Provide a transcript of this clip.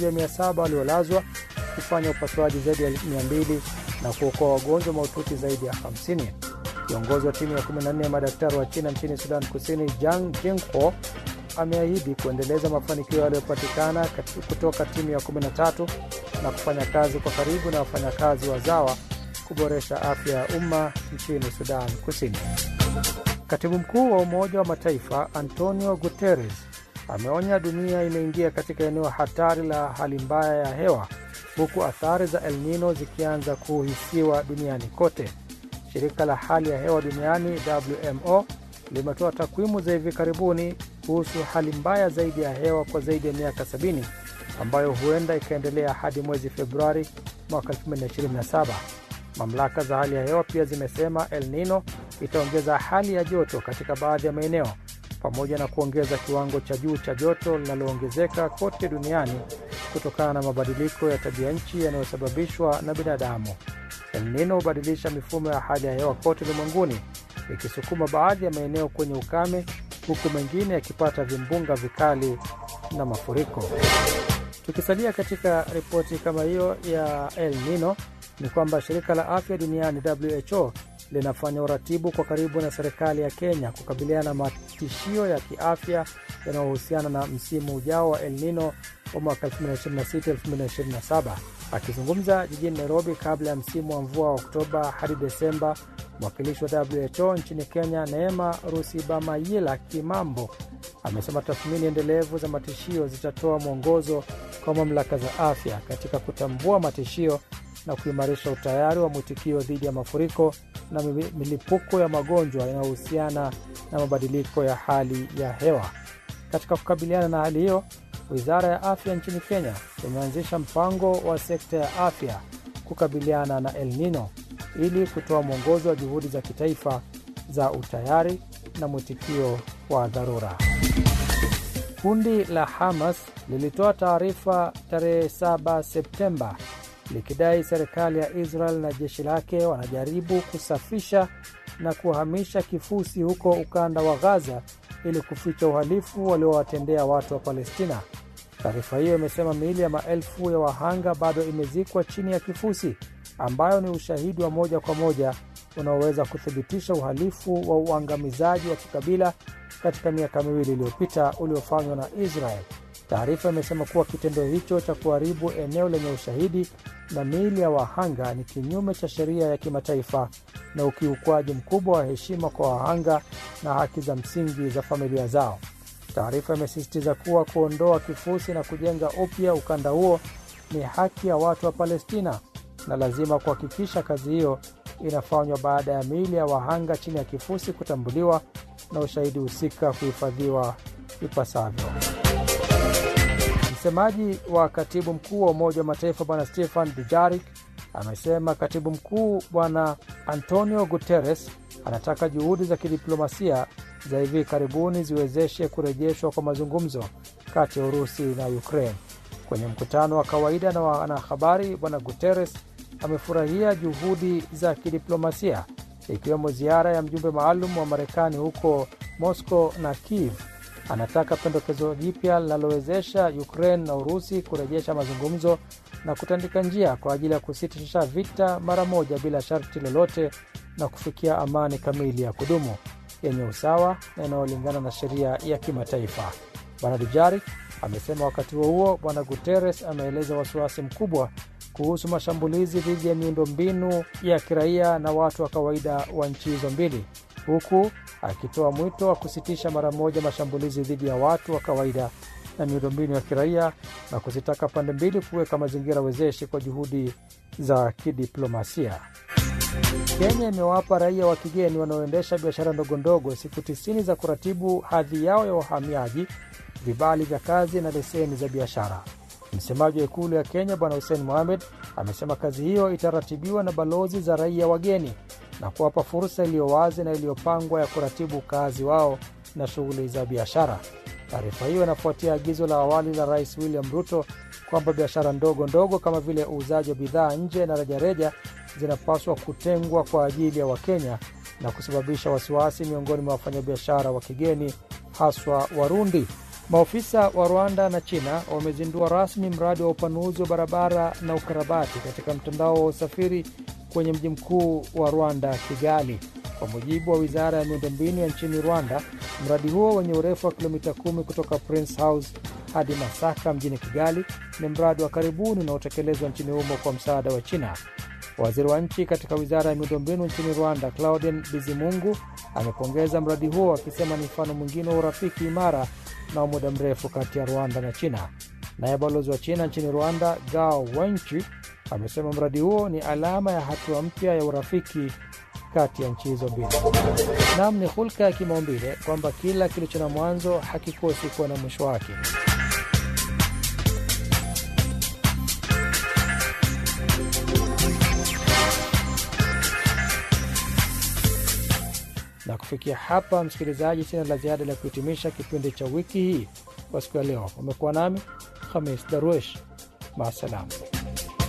ya 700 waliolazwa kufanya upasuaji zaidi ya 200 na kuokoa wagonjwa mahututi zaidi ya 50. Kiongozi wa timu ya 14 ya madaktari wa China nchini Sudan Kusini, Jang Jingho, ameahidi kuendeleza mafanikio yaliyopatikana kutoka timu ya 13 na kufanya kazi kwa karibu na wafanyakazi wazawa kuboresha afya ya umma nchini Sudan Kusini. Katibu mkuu wa Umoja wa Mataifa Antonio Guterres ameonya dunia imeingia katika eneo hatari la hali mbaya ya hewa huku athari za El Nino zikianza kuhisiwa duniani kote. Shirika la hali ya hewa duniani WMO limetoa takwimu za hivi karibuni kuhusu hali mbaya zaidi ya hewa kwa zaidi ya miaka 70 ambayo huenda ikaendelea hadi mwezi Februari mwaka 2027. Mamlaka za hali ya hewa pia zimesema El Nino itaongeza hali ya joto katika baadhi ya maeneo pamoja na kuongeza kiwango cha juu cha joto linaloongezeka kote duniani kutokana na mabadiliko ya tabia nchi yanayosababishwa na binadamu. El Nino hubadilisha mifumo ya hali ya hewa kote ulimwenguni, ikisukuma baadhi ya maeneo kwenye ukame, huku mengine yakipata vimbunga vikali na mafuriko. Tukisalia katika ripoti kama hiyo ya El Nino, ni kwamba shirika la afya duniani WHO linafanya uratibu kwa karibu na serikali ya Kenya kukabiliana na matishio ya kiafya yanayohusiana na msimu ujao wa El Nino wa mwaka 2026-2027. Akizungumza jijini Nairobi kabla ya msimu wa mvua wa Oktoba hadi Desemba, mwakilishi wa WHO nchini Kenya Neema Rusibamayila Kimambo amesema tathmini endelevu za matishio zitatoa mwongozo kwa mamlaka za afya katika kutambua matishio na kuimarisha utayari wa mwitikio dhidi ya mafuriko na milipuko ya magonjwa yanayohusiana na mabadiliko ya hali ya hewa. Katika kukabiliana na hali hiyo, wizara ya afya nchini Kenya imeanzisha mpango wa sekta ya afya kukabiliana na El Nino ili kutoa mwongozo wa juhudi za kitaifa za utayari na mwitikio wa dharura. Kundi la Hamas lilitoa taarifa tarehe 7 Septemba likidai serikali ya Israel na jeshi lake wanajaribu kusafisha na kuhamisha kifusi huko ukanda wa Gaza ili kuficha uhalifu waliowatendea watu wa Palestina. Taarifa hiyo imesema miili ya maelfu ya wahanga bado imezikwa chini ya kifusi, ambayo ni ushahidi wa moja kwa moja unaoweza kuthibitisha uhalifu wa uangamizaji wa kikabila katika miaka miwili iliyopita uliofanywa na Israel. Taarifa imesema kuwa kitendo hicho cha kuharibu eneo lenye ushahidi na miili ya wahanga ni kinyume cha sheria ya kimataifa na ukiukwaji mkubwa wa heshima kwa wahanga na haki za msingi za familia zao. Taarifa imesisitiza kuwa kuondoa kifusi na kujenga upya ukanda huo ni haki ya watu wa Palestina na lazima kuhakikisha kazi hiyo inafanywa baada ya miili ya wahanga chini ya kifusi kutambuliwa na ushahidi husika kuhifadhiwa ipasavyo. Msemaji wa katibu mkuu wa Umoja wa Mataifa Bwana Stefan Dujarik amesema katibu mkuu Bwana Antonio Guterres anataka juhudi za kidiplomasia za hivi karibuni ziwezeshe kurejeshwa kwa mazungumzo kati ya Urusi na Ukraine. Kwenye mkutano wa kawaida na wanahabari, Bwana Guterres amefurahia juhudi za kidiplomasia ikiwemo ziara ya mjumbe maalum wa Marekani huko Moscow na Kiev. Anataka pendekezo jipya linalowezesha Ukraine na Urusi kurejesha mazungumzo na kutandika njia kwa ajili ya kusitisha vita mara moja bila sharti lolote na kufikia amani kamili ya kudumu yenye usawa na inayolingana na sheria ya kimataifa. Bwana Dujarik amesema. Wakati huo huo, Bwana Guterres ameeleza wasiwasi mkubwa kuhusu mashambulizi dhidi ya miundombinu ya kiraia na watu wa kawaida wa nchi hizo mbili, huku akitoa mwito wa kusitisha mara moja mashambulizi dhidi ya watu wa kawaida na miundombinu ya kiraia na kuzitaka pande mbili kuweka mazingira wezeshi kwa juhudi za kidiplomasia. Kenya imewapa raia wa kigeni wanaoendesha biashara ndogondogo siku tisini za kuratibu hadhi yao ya uhamiaji, vibali vya kazi na leseni za biashara. Msemaji wa ikulu ya Kenya Bwana Hussein Mohamed amesema kazi hiyo itaratibiwa na balozi za raia wageni na kuwapa fursa iliyo wazi na iliyopangwa ya kuratibu ukaazi wao na shughuli za biashara. Taarifa hiyo inafuatia agizo la awali la Rais William Ruto kwamba biashara ndogo ndogo kama vile uuzaji wa bidhaa nje na rejareja zinapaswa kutengwa kwa ajili ya Wakenya na kusababisha wasiwasi miongoni mwa wafanyabiashara wa kigeni haswa Warundi. Maofisa wa Rwanda na China wamezindua rasmi mradi wa upanuzi wa barabara na ukarabati katika mtandao wa usafiri kwenye mji mkuu wa Rwanda, Kigali. Kwa mujibu wa wizara ya miundombinu ya nchini Rwanda, mradi huo wenye urefu wa kilomita kumi kutoka Prince House hadi Masaka mjini Kigali ni mradi wa karibuni unaotekelezwa nchini humo kwa msaada wa China. Waziri wa nchi katika wizara ya miundombinu nchini Rwanda, Claudien Bizimungu, amepongeza mradi huo akisema ni mfano mwingine wa urafiki imara na wa muda mrefu kati ya Rwanda na China. Naye balozi wa China nchini Rwanda, Gao Wenchi, amesema mradi huo ni alama ya hatua mpya ya urafiki kati ya nchi hizo mbili. Nam, ni hulka ya kimaumbile kwamba kila kilicho na mwanzo hakikosi kuwa na mwisho wake. Na kufikia hapa, msikilizaji, sina la ziada la kuhitimisha kipindi cha wiki hii kwa siku ya leo. Umekuwa nami Khamis Darwesh, maasalam.